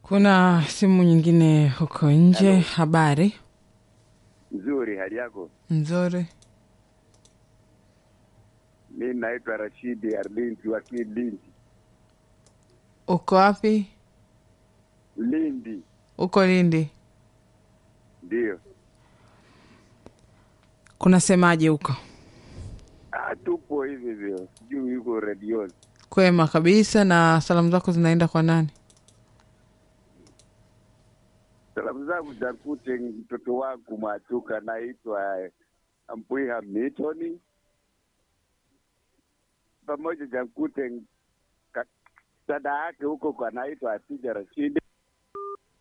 Kuna simu nyingine huko nje. Hello. Habari Nzuri, hali yako? nzuri. Mi naitwa Rashidi Arlinzi wa Lindi. Uko wapi? Lindi Uko Lindi. ndiyo. Kuna semaje huko? Ah, tupo hivi hivyo, sijui yuko redioni. Kwema kabisa. Na salamu zako zinaenda kwa nani? Salamu zangu zakute mtoto wangu Mwachuka naitwa Mpwiha Mitoni, pamoja jakute ka- dada yake huko kwa naitwa Asija Rashidi